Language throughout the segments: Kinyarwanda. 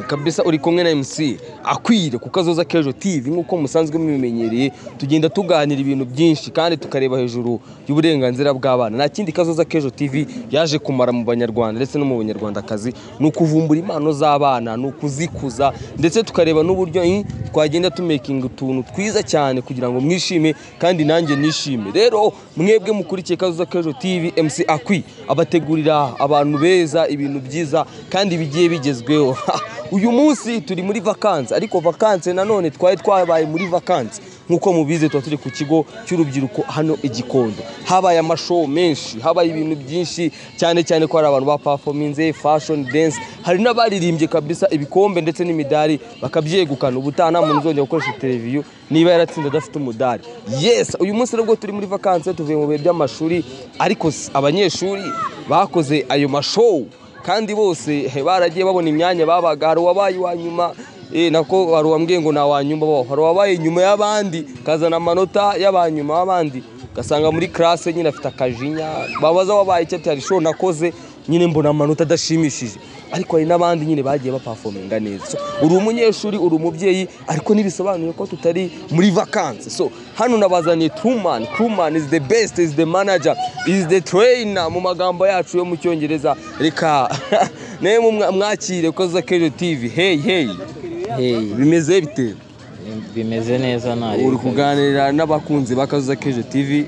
kabisa uri kumwe na MC akwire kuko azoza Kejo TV nk'uko musanzwe mubimenyereye tugenda tuganira ibintu byinshi kandi tukareba hejuru y'uburenganzira bw'abana nta kindi kazoza Kejo TV yaje kumara mu banyarwanda ndetse no mu banyarwandakazi ni ukuvumbura impano z'abana ni ukuzikuza ndetse tukareba n'uburyo eh, twagenda tumekinga utuntu twiza cyane kugira ngo mwishime kandi nanjye nishime rero mwebwe mukurikiye kazoza Kejo TV MC akwi abategurira abantu beza ibintu byiza kandi bigiye bigezweho uyu munsi turi muri vakansi ariko vakansi nanone twari twabaye muri vakansi nk'uko mubizi tuba turi ku kigo cy'urubyiruko hano i Gikondo habaye amashow menshi habaye ibintu byinshi cyane cyane ko hari abantu bapafominze fashion dance hari n'abaririmbye kabisa ibikombe ndetse n'imidari bakabyegukana ubutaha nta muntu uzongera gukoresha televiziyo niba yaratsinze adafite umudari yes uyu munsi nabwo turi muri vakansi tuvuye mu bihe by'amashuri ariko s- abanyeshuri bakoze ayo mashow kandi bose he, baragiye babona imyanya babaga hari uwabaye uwa nyuma eh, nako hari uwambwiye ngo nta nyuma bo hari uwabaye nyuma y'abandi kazana amanota y'abanyuma b'abandi ugasanga muri classe nyine afite akajinya babaza wabaye icyo ati hari show nakoze nyine mbona amanota adashimishije ariko hari n'abandi nyine bagiye bapafominga neza so, uri umunyeshuri uri umubyeyi ariko ntibisobanuye ko tutari muri vakansi so hano nabazaniye truman truman is the best is the manager is the trainer mu magambo yacu yo mu cyongereza reka nawe mumwa- mwakire kuko aza kejo tv hey hey Hey, bimeze bite bimeze neza ntari uri kuganira n'abakunzi bakazuza kejo tv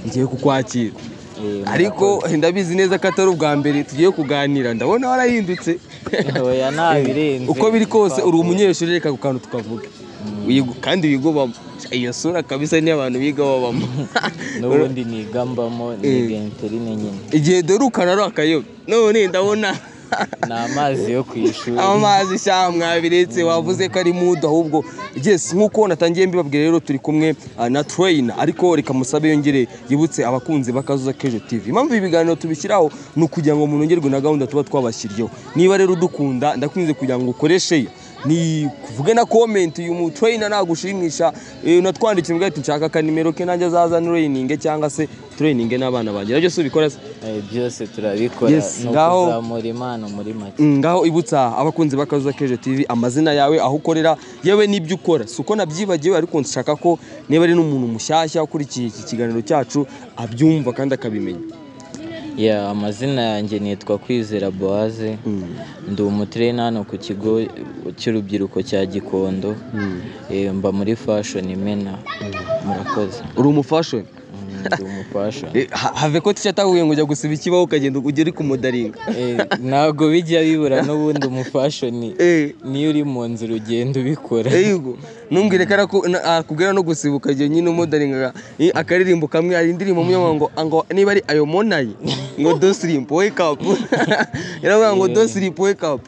ngiye kukwakira ariko ndabizi neza ko atari ubwa mbere tugiye kuganira ndabona warahindutse oya ntabirenze uko biri kose uri umunyeshuri reka ku kantu tukavuga Wigo- kandi wiga ubamo iyo sura kabisa niyo abantu biga babamo n'ubundi niga mbamo niga interine nyine igihe dore ukararo akayoba none ndabona ni amazi yo ku ishuri amazi sha mwabiretse wavuze ko ari mudu ahubwo yes nk'uko natangiye mbibabwira rero turi kumwe ah, na trainer ariko reka musabe yongere yibutse abakunzi bakazuza kejo tv impamvu ibi biganiro tubishyiraho ni ukugira ngo munongerwe na gahunda tuba twabashyiriyeho niba rero udukunda ndakunze kugira ngo ukoreshe ya. ni kuvuge na comment uyu mutrainer nagushimisha eh, unatwandikiye umbwira ati nshaka ka nimero ke nanjye azaza training cyangwa se training n'abana bagira byose ubikora se Eh, byose turabikora Yes, ni ngaho- ukuzamura impano muri make Mm, ngaho ibutsa abakunzi bakazuza keje tv amazina yawe aho ukorera yewe n'ibyo ukora si uko nabyibagiwe ariko nshaka ko niba ari n'umuntu mushyashya ukurikiye iki kiganiro cyacu abyumva kandi akabimenya Yeah, amazina yanjye nitwa kwizera boaze ndi umutrena hano ku kigo cy'urubyiruko cya gikondo Eh, mba muri fashion imena murakoze uri umufashe Mm, ndi umufashion Eh, ha- have ko tisha atahuye ngo ujya gusiba ikibaho ukagenda ugere ku mudaringa Eh, ntabwo bijya bibura n'ubundi umufashoni Eh. niyo uri mu nzu urugendo ubikora Eyugo numbwire ko araku- na- akubwira no gusibuka igihe nyine umudaringa eh, akaririmbo kamwe hari indirimbo munyamwa ngo ngo niba ari ayo monayi ngo do sleep wake up yaravuga ngo do sleep wake up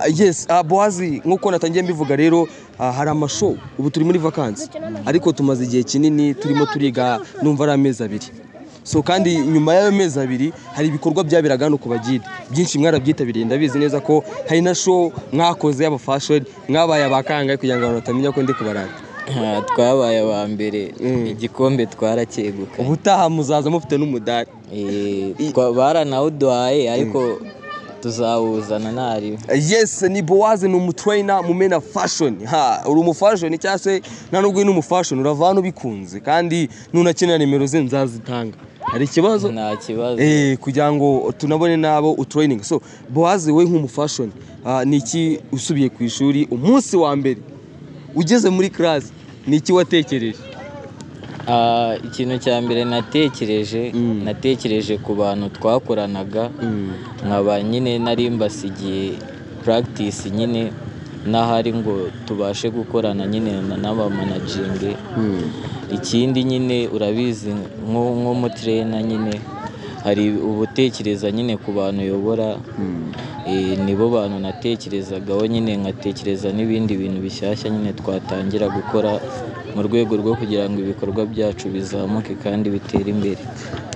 Ah, yes ah, boazi nk'uko natangiye mbivuga rero ah, hari amashow ubu turi muri vakansi ariko tumaze igihe kinini turimo turiga numva ari amezi abiri so kandi nyuma y'ayo mezi abiri hari ibikorwa byaberaga hano ku bagide byinshi mwarabyitabiriye ndabizi neza ko hari na show mwakoze y'aba fashion mwabaye abakangahe kugira ngo abantu batamenya ko ndi kubaranga Ah, twabaye aba mbere igikombe twaracyegukanye ubutaha muzaza mufite n'umudari Eh, twa- baranawuduhaye ariko tuzawuzana ntari yes ni bowaze ni umutrainer mu mena fashion ha uri umufashion cyangwa se nta nubwo uri n'umufashion urava hano ubikunze kandi nunakenera nimero ze nzazitanga hari ikibazo nta kibazo Eh, kugira ngo tunabone nabo utraining so bowazi we nk'umufashion ah, ni iki usubiye ku ishuri umunsi wa mbere ugeze muri class ni iki watekereje Ah, ikintu cya mbere natekereje natekereje ku bantu twakoranaga nkaba nyine nari mbasigiye practice nyine n'ahari ngo tubashe gukorana nyine na- n'abamanagingi ikindi nyine urabizi nko- nk'umutrena nyine hari ubutekereza nyine ku bantu uyobora Eh, nibo bantu natekerezagaho nyine nkatekereza n'ibindi bintu bishyashya nyine twatangira gukora mu rwego rwo kugira ngo ibikorwa byacu bizamuke kandi bitere imbere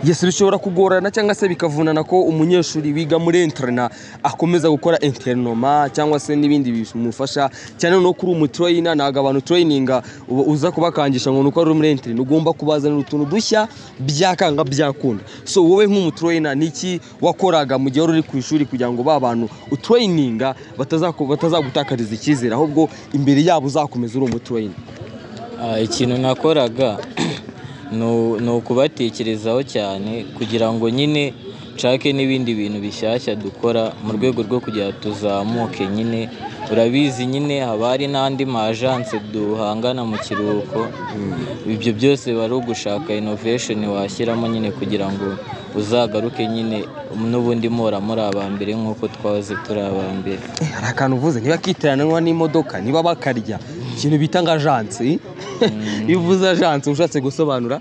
yes bishobora kugorana cyangwa se bikavunana ko umunyeshuri wiga muri interna akomeza gukora internoma cyangwa se n'ibindi bimufasha cyane no kuri umutrainer ntabwo abantu traininga uba uza kubakangisha ngo nuko ari muri interna ugomba kubazanira utuntu dushya byakanga byakunda so wowe nk'umutrainer ni iki wakoraga mu gihe wari uri ku ishuri kugira ngo ba bantu abantu utureyininga batazaku- batazagutakariza icyizere ahubwo imbere yabo uzakomeza uri umutureyini Ah, ikintu nakoraga ni u- ni ukubatekerezaho cyane kugira ngo nyine nshake n'ibindi bintu bishyashya dukora mu rwego rwo kugira ngo tuzamuke nyine urabizi nyine haba hari n'andi majanse duhangana mu kiruhuko ibyo byose wari ugushaka innovation washyiramo nyine kugira ngo uzagaruke nyine n'ubundi mpora muri aba mbere nk'uko twahoze turi aba mbere Eh, hari akantu uvuze niba kiteranwa n'imodoka niba bakarya ikintu bita nka ajansi iyo uvuze ajansi ushatse gusobanura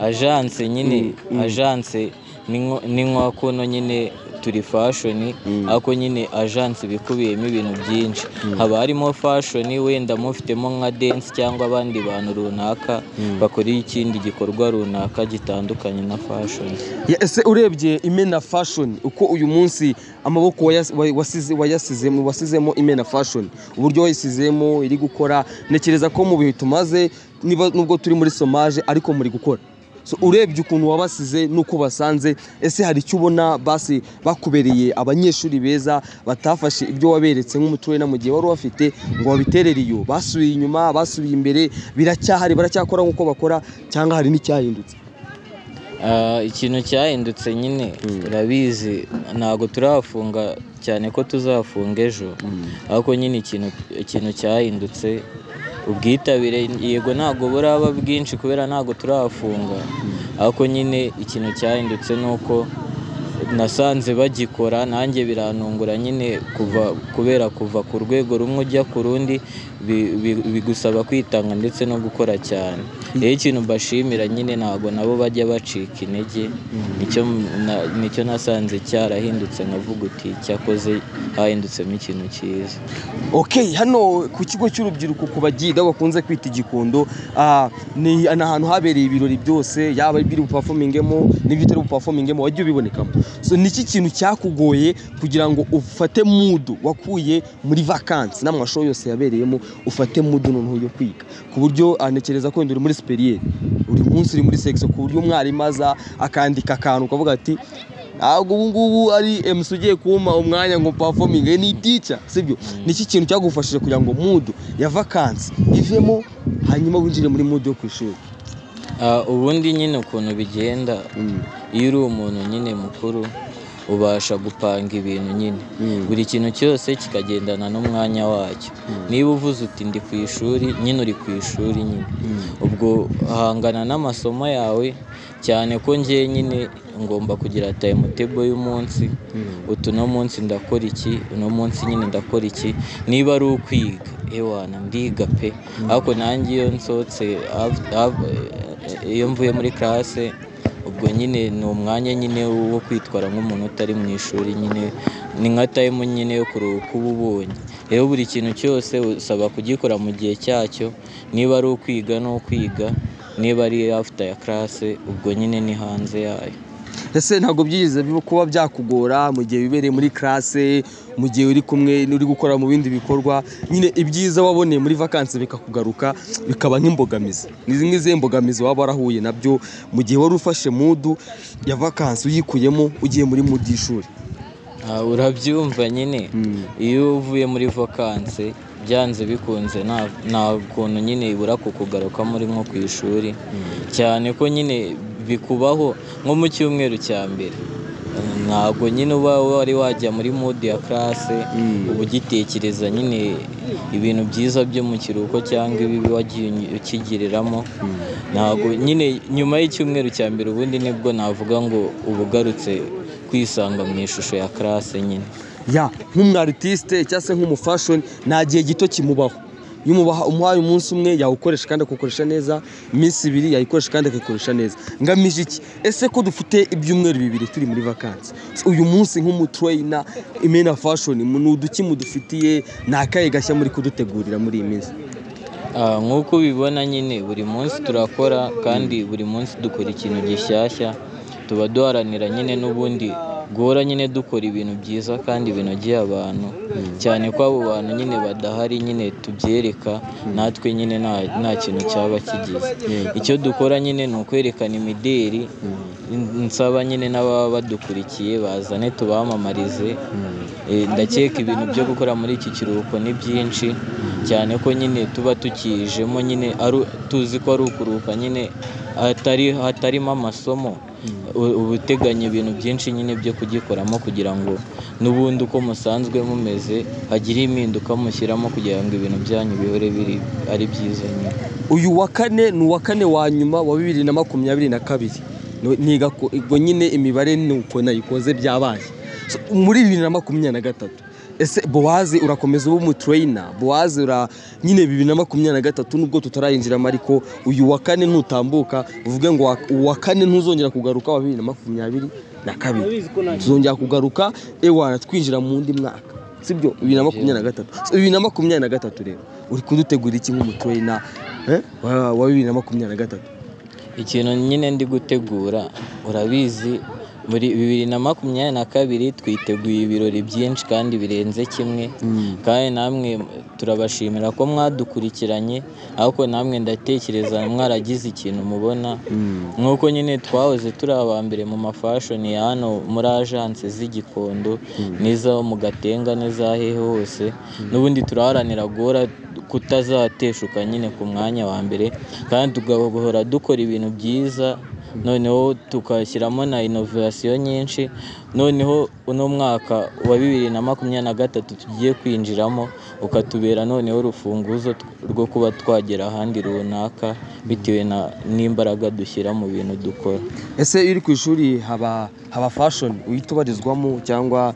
ajanse nyine ajanse ni nko- ni nko kuno nyine turi fashoni ariko nyine ajanse iba ikubiyemo ibintu byinshi haba harimo fashoni wenda mufitemo nka densi cyangwa abandi bantu runaka bakora ikindi gikorwa runaka gitandukanye na fashoni Ya, ese urebye imena fashion uko uyu munsi amaboko wayas- way- wasize- wayasizemo wasizemo imena fashion uburyo wayisizemo iri gukora ntekereza ko mu bihe tumaze niba nubwo turi muri somaje ariko muri gukora so urebye ukuntu wabasize n'uko basanze ese hari icyo ubona basi bakubereye abanyeshuri beza batafashe ibyo waberetse nk'umutuwe na mu gihe wari wafite ngo babiterere iyo basubiye inyuma basubiye imbere biracyahari baracyakora nk'uko bakora cyangwa hari n'icyahindutse Ah, ikintu cyahindutse nyine urabizi ntabwo turafunga cyane ko tuzafunga ejo ariko nyine ikintu ikintu cyahindutse ubwitabire yego ntabwo buraba bwinshi kubera ntabwo turafunga ariko nyine ikintu cyahindutse ni uko nasanze bagikora nanjye birantungura nyine kuva kubera kuva ku rwego rumwe ujya ku rundi bi- bi- bigusaba kwitanga ndetse no gukora cyane rero ikintu mbashimira nyine ntabwo nabo bajya bacika intege nicyo na- nicyo nasanze cyarahindutse nkavuga uti cyakoze hahindutsemo ikintu cyiza Ok hano ku kigo cy'urubyiruko ku bagida bakunze kwita igikondo ah, ni ni ahantu habereye ibirori byose yaba ibiri bupafomingemo n'ibyo utari bupafomingemo wajya ubibonekamo so niki kintu cyakugoye kugira ngo ufate mudu wakuye muri vakansi n'amashusho yose yabereyemo ufate mudu noneho yo kwiga ku buryo ah, ntekereza ko wenda uri muri superiere uri munsi uri muri sekisiyo ku buryo umwarimu aza akandika akantu ukavuga ati ntabwo ubu ngubu ari emusi ugiye kumpa umwanya ngo pafominge ni tica sibyo niki kintu cyagufashije kugira ngo mudu ya vakansi ivemo hanyuma winjire muri mudu yo ku ishuri Ah, ubundi nyine ukuntu bigenda iyo uri umuntu nyine mukuru ubasha gupanga ibintu nyine buri kintu cyose kikagendana n'umwanya wacyo niba uvuze uti ndi ku ishuri nyine uri ku ishuri nyine ubwo hangana n'amasomo yawe cyane ko ngewe nyine ngomba kugira tayimutebo y'umunsi utu no munsi ndakora iki uno munsi nyine ndakora iki niba ari ukwiga ewana ndiga pe ariko nanjye iyo nsohotse af- af- iyo mvuye muri karase ubwo nyine ni umwanya nyine wo kwitwara nk'umuntu utari mu ishuri nyine ni nka tayimu nyine yo kuruhuka uba ubonye rero buri kintu cyose usaba kugikora mu gihe cyacyo niba ari ukwiga ni ukwiga niba ari after ya karase ubwo nyine ni hanze yayo ese ntabwo byigeze biba- kuba byakugora mu gihe wibereye muri karase mu gihe uri kumwe uri gukora mu bindi bikorwa nyine ibyiza waboneye muri vakansi bikakugaruka bikaba nk'imbogamizi ni zimwe z'izo mbogamizi waba warahuye nabyo mu gihe wari ufashe mudu ya vakansi uyikuyemo ugiye muri mudu y'ishuri Ah, urabyumva nyine iyo uvuye muri vakanse byanze bikunze nta nta kuntu nyine ibura kukugaruka muri nko ku ishuri cyane ko nyine bikubaho nko mu cyumweru cya mbere Eh, ntabwo nyine uba wari wajya muri mode ya karase uba ugitekereza nyine ibintu byiza byo mu kiruhuko cyangwa ibibi wagiye uny- ukigiriramo ntabwo nyine nyuma y'icyumweru cya mbere ubundi nibwo navuga ngo uba ugarutse kwisanga mu ishusho ya karase nyine ya nk'umwaritiste cyangwa se nk'umufashoni nta gihe gito kimubaho iyo umubaha- umuhaye umunsi umwe yawukoresha kandi akuwukoresha neza iminsi ibiri yayikoresha kandi akayikoresha neza ngamije iki ese ko dufite ibyumweru bibiri turi muri vakansi uyu munsi nk'umutureyina imena fashoni ni uduki mudufitiye ni akahe gashya muri kudutegurira muri iyi minsi Ah, nk'uko ubibona nyine buri munsi turakora kandi buri munsi dukora ikintu gishyashya tuba duharanira nyine n'ubundi guhora nyine dukora ibintu byiza kandi binogeye abantu cyane ko abo bantu nyine badahari nyine tubyereka natwe nyine nta- nta kintu cyaba kigize icyo dukora nyine ni ukwerekana imideri nsaba nyine n'ababa badukurikiye bazane tubamamarize Eh, ndakeka ibintu byo gukora muri iki kiruhuko ni byinshi cyane ko nyine tuba tukijemo nyine ari tuzi ko ari ukuruhuka nyine hatari hatarimo amasomo U- uba uteganya ibintu byinshi nyine byo kugikoramo kugira ngo n'ubundi uko musanzwe mumeze hagire impinduka mushyiramo kugira ngo ibintu byanyu bihore biri ari byiza nyine uyu wa kane ni uwa kane wa nyuma wa bibiri na makumyabiri na kabiri No- niga ko- ubwo nyine imibare ni uko nayikoze byabaye So, muri bibiri na makumyabiri na gatatu ese bowaze urakomeza uba umutureyina bowaze ura nyine bibiri na makumyabiri na gatatu nubwo tutarayinjiramo ariko uyu wa kane nutambuka uvuge ngo wa- uwa kane ntuzongera kugaruka wa bibiri na makumyabiri na kabiri tuzongera kugaruka ewana twinjira mu wundi mwaka sibyo bibiri na makumyabiri na gatatu So, bibiri na makumyabiri na gatatu rero uri kudutegura iki nk'umutureyina eh, wa wa bibiri na makumyabiri na gatatu ikintu nyine ndi gutegura urabizi muri bibiri na makumyabiri na kabiri twiteguye ibirori byinshi kandi birenze kimwe kandi namwe turabashimira ko mwadukurikiranye ariko namwe ndatekereza mwaragize ikintu mubona nk'uko nyine twahoze turi aba mbere mu mafashoni ya hano muri ajanse z'igikondo n'izo mu gatenga n'iza hehe hose n'ubundi turaharanira guhora kutazateshuka nyine ku mwanya wa mbere kandi tugahora dukora ibintu byiza noneho tukashyiramo na inovasiyo nyinshi noneho uno mwaka wa bibiri na makumyabiri na gatatu tugiye kwinjiramo ukatubera noneho urufunguzo tw- rwo kuba twagera ahandi runaka bitewe na- n'imbaraga dushyira mu bintu dukora ese iyo uri ku ishuri haba haba fashoni uhita ubarizwamo cyangwa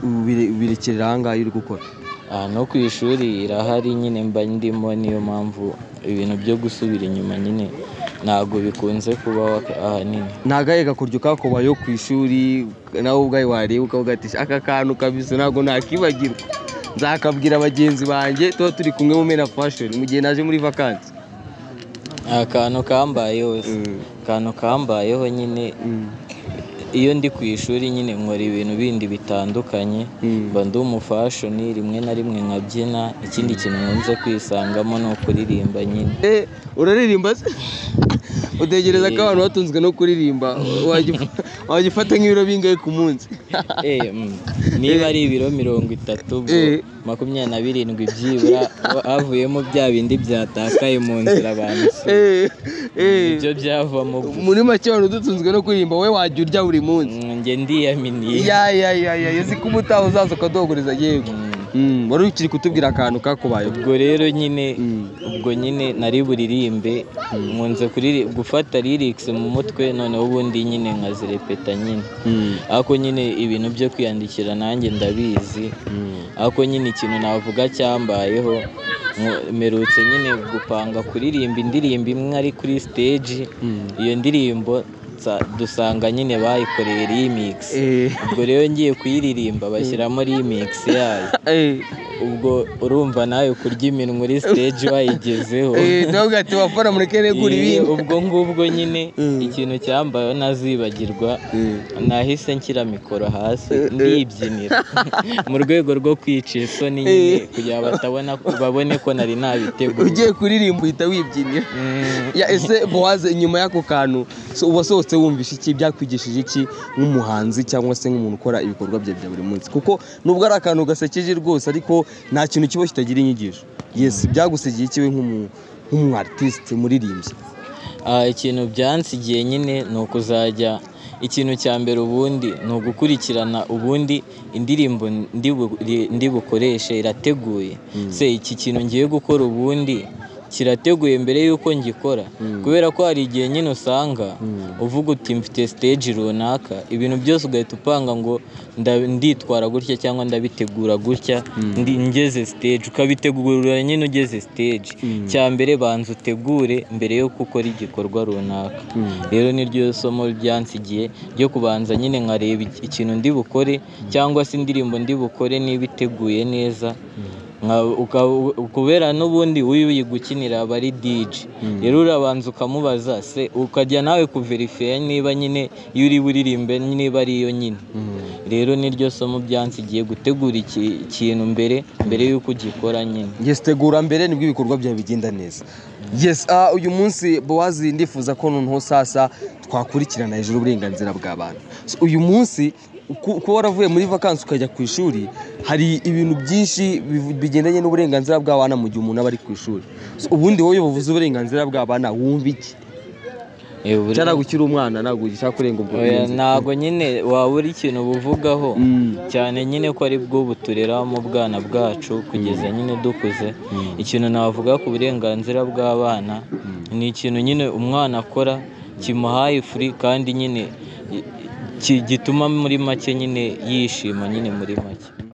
ubire- ubirekerera aha ngaha iyo uri gukora aha no ku ishuri irahari nyine mba ndimo niyo mpamvu ibintu byo gusubira inyuma nyine ntabwo bikunze kubaho ahanini ni agahe gakuryo kakubayeho ku ishuri nawe ubwawe wareba ukavuga ati "Sh- aka kantu kabisa ntabwo nakibagirwa nzakabwira bagenzi banjye tuba turi kumwe mu mena fashoni mu gihe naje muri vakansi akantu kambayeho se akantu kambayeho nyine iyo ndi ku ishuri nyine nkora ibintu bindi bitandukanye mba ndi umufashoni rimwe na rimwe nkabyina ikindi kintu nkunze kwisangamo ni ukuririmba nyine Eh, uraririmba se utegereza ko abantu batunzwe no kuririmba wajya- wajya ufata nk'ibiro bingahe ku munsi Eh, mm, niba ari ibiro mirongo itatu ubwo Eh. makumyabiri na birindwi byibura ha- havuyemo bya bindi byatakaye mu nzira abantu si Eh, eh. ibyo byavamo gusa. muri make abantu dutunzwe no kuririmba wowe wajya urya buri munsi Mm, njye ndiyaminiye ya ya ya ya uzi ko ubutaha uzaza ukaduhaguriza yego Mm, wari ukiri kutubwira akantu kakubayeho ubwo rero nyine ubwo nyine nari buririmbe nkunze kuriri- gufata lyrics mu mutwe noneho ubundi nyine nkazirepeta nyine ariko nyine ibintu byo kwiyandikira nanjye ndabizi ariko nyine ikintu navuga cyambayeho nko- mperutse nyine gupanga kuririmba indirimbo imwe ari kuri stage iyo ndirimbo nsa- dusanga nyine bayikoreye remix Eh. ubwo rero ngiye kuyiririmba bashyiramo remix yayo Eh, ubwo urumva nawe kurya iminwa uri stage wayigezeho eh, turavuga ati wafana mureke negura Iyo- ibindi ubwo ngubwo nyine ikintu cyambayeho ntazibagirwa nahise nshyira mikoro hasi ndibyinira mu rwego rwo kwica isoni nyine kugira batabona babone ko nari nabiteguye ugiye kuririmba uhita wibyinira Mm, ya ese bowaze inyuma y'ako kantu so uba usohotse wumvisha iki byakwigishije iki nk'umuhanzi cyangwa se nk'umuntu ukora ibikorwa bye bya buri munsi kuko nubwo ari akantu gasekeje rwose ariko nta kintu kiba kitagira inyigisho yes byagusigiye ikiwe nk'umu- nk'umuartiste muririmbyi ah, ikintu byansigiye nyine ni ukuzajya ikintu cya mbere ubundi ni ugukurikirana ubundi indirimbo ndi bu- ri- ndi bukoreshe irateguye se iki kintu ngiye gukora ubundi kirateguye mbere y'uko ngikora kubera ko hari igihe nyine usanga uvuga uti mfite stage runaka ibintu byose ugahita upanga ngo nda- nditwara gutya cyangwa ndabitegura gutya ndi ngeze stage ukabitegura nyine ugeze stage cya mbere banza utegure mbere yo gukora igikorwa runaka rero niryo somo ryansigiye ryo kubanza nyine nkareba iki- ikintu ndi bukore cyangwa se indirimbo ndi bukore niba iteguye neza nka- uka- kubera n'ubundi uyu uyigukinira aba ari DJ rero urabanza ukamubaza se ukajya nawe kuverifera niba nyine iyo uri buririmbe niba ari iyo nyine rero niryo somo byansigiye gutegura iki- ikintu mbere mbere y'uko ugikora nyine yes tegura mbere nibwo ibikorwa byawe bigenda neza yes ah, uyu munsi bowazi ndifuza ko noneho sasa twakurikirana hejuru uburenganzira bw'abana So, uyu munsi uku- kuba waravuye muri vakansi ukajya ku ishuri hari ibintu byinshi bivu- bigendanye n'uburenganzira bw'abana mu gihe umuntu aba ari ku ishuri So, ubundi wowe buvuze uburenganzira bw'abana wumva iki Eh, buri- cyangwa gukira umwana ntabwo gishaka kurenga ubwo Oya, burenganzira. ntabwo nyine waba uri ikintu buvugaho cyane nyine ko ari bwo buturera mu bwana bwacu kugeza nyine dukuze ikintu navuga ku burenganzira bw'abana ni ikintu nyine umwana akora kimuhaye furi kandi nyine i- i- ki- gituma muri make nyine yishima nyine muri make